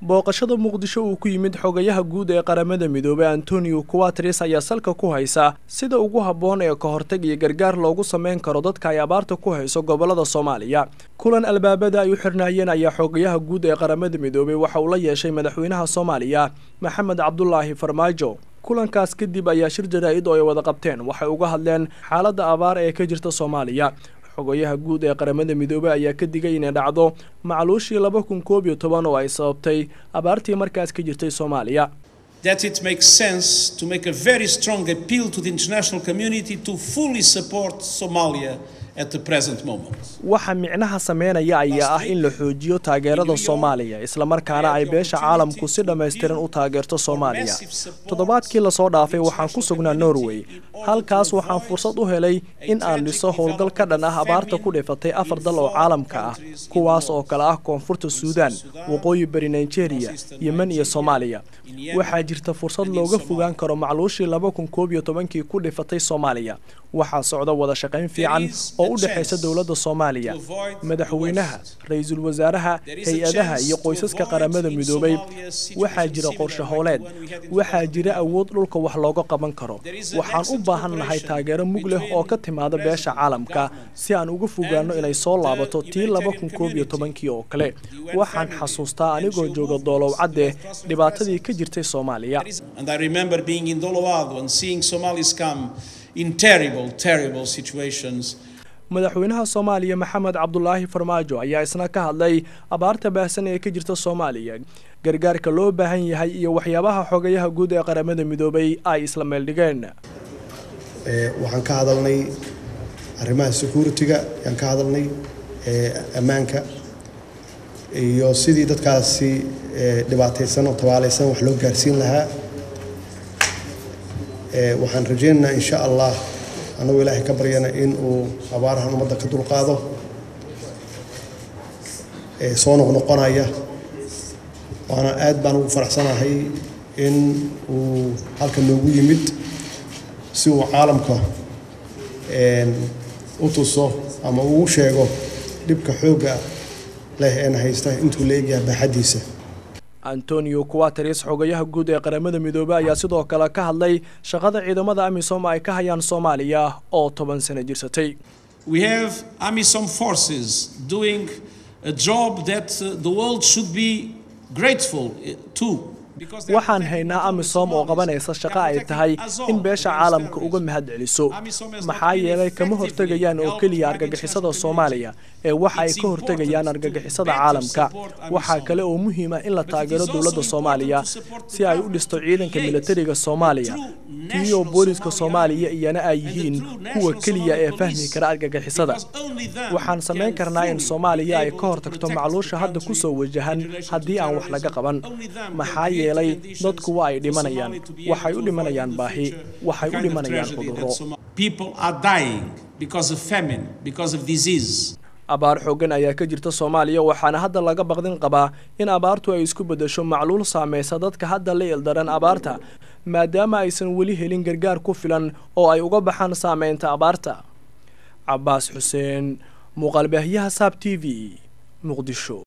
booqashada muqdisho uu ku yimid xogayaha guud ee qaramada midoobey antonio kuwatres ayaa salka ku haysa sida ugu habboon ee ka hortag iyo gargaar loogu sameyn karo dadka ay abaarta ku hayso gobolada soomaaliya kulan albaabada ay u xirnaayeen ayaa xogayaha guud ee qaramada midoobey waxa uu la yeeshay madaxweynaha soomaaliya maxamed cabdulaahi farmaajo kulankaas kadib ayaa shir jaraa-id oo ay wada qabteen waxay uga hadleen xaaladda abaar ee ka jirta soomaaliya xogayaha guud ee qaramada midoobey ayaa ka digay inay dhacdo macluushii laba kun koob iyo toban oo ay sababtay abaartii markaas ka jirtay soomaaliya that it makes sense to make a very strong appeal to the international community to fully support Somalia at the present moment. waxa micnaha sameynaya ayaa ah in la xoojiyo taageerada soomaaliya islamarkaana ay beesha caalamku si dhammaystiran u taageerto soomaaliya toddobaadkii lasoo dhaafay waxaan ku sugnaa norway halkaas waxaan fursad u helay in aan dhiso howlgal ka dhan ah abaarta ku dhifatay afar dal oo caalamka ah kuwaas oo kale ah koonfurta suudaan waqooyi bari nigeria yemen iyo soomaaliya waxaa jirta fursad looga fogaan karo macluushii laba kun koob iyo tobankii ku dhifatay soomaaliya waxaa socda wada shaqayn fiican oo u dhexaysa dowladda soomaaliya madaxweynaha ra-iisul wasaaraha hay-adaha iyo qoysaska qaramada midoobay waxaa jira qorshe hooleed waxaa jira awood dhulka wax looga qaban karo waxaan u baahan nahay taageero mug leh oo ka timaada beesha caalamka si aan uga fogaano inay soo laabato tii laba kun koob iyo tobankii oo kale waxaan xasuustaa anigoo jooga doolow cadde dhibaatadii ka jirtay soomaaliya And I remember being in Dolowado and seeing Somalis come in terrible, terrible situations. madaxweynaha soomaaliya maxamed cabdulaahi farmaajo ayaa isna ka hadlay abaarta baahsan ee ka jirta soomaaliya gargaarka loo baahan yahay iyo waxyaabaha xogayaha guud ee qaramada midoobay ay isla meeldhigeen waxaan ka hadalnay arrimaha security-ga ayaan ka hadalnay ammaanka iyo sidii dadkaasi dhibaataysan oo tabaalaysan wax loo gaarsiin lahaa waxaan rajaynaynaa insha allah annagoo ilaahay ka baryana in uu abaarahan ummadda ka dulqaado soo noqnoqonaya waana aad baan ugu faraxsanahay in uu halka noogu yimid si uu caalamka u tuso ama uu sheego dhibka xoogga leh een haysta intuu la egyahay baaxaddiisa antonio kuwateris xogayaha guud ee qaramada midoobey ayaa sidoo kale ka hadlay shaqada ciidamada amisom ay ka hayaan soomaaliya oo toban sano jirsatay We have AMISOM forces doing a job that uh, the world should be grateful uh, to. because they are waxaan protecting haynaa not only amisom oo Somalis, qabanaysa they shaqo are ay protecting tahay us all in beesha against caalamka terrorism. uga mahadceliso AMISOM has not maxaa been yeelay kama effectively hortegayaan oo helped keliya by the argagixisada international soomaaliya ee waxa ay It's ka hortegayaan important to argagixisada better caalamka support waxaa AMISOM. kale oo muhiim ah in la But it taageero is also dowladda important soomaaliya to support the si ay u government dhisto to ciidanka create militariga soomaaliya true tiyo national booliska Somali soomaaliya army iyana ay and the yihiin true kuwa national keliya Somali ee fahmi police. kara argagixisada Because only them waxaan samayn can karnaa in fully soomaaliya ay be ka able to hortagto protect macluusha the hadda country kusoo wajahan in relation haddii to aan wax laga terrorism. qaban Only them can maxaa create yeelay conditions dadku waa ay for dhimanayaan Somali to be waxay able u to dhimanayaan avoid in the baahi future waxay the u kind of dhimanayaan tragedy that cudurro Somali- People are dying because of famine, because of disease. abaar xooggan ayaa ka jirta soomaaliya waxaana hadda laga baqdin qabaa in abaartu ay isku beddesho macluul saamaysa dadka hadda la ildaran abaarta maadaama aysan weli helin gargaar ku filan oo ay uga baxaan saameynta abaarta cabaas xuseen muuqaalbaahyaha saab t v muqdisho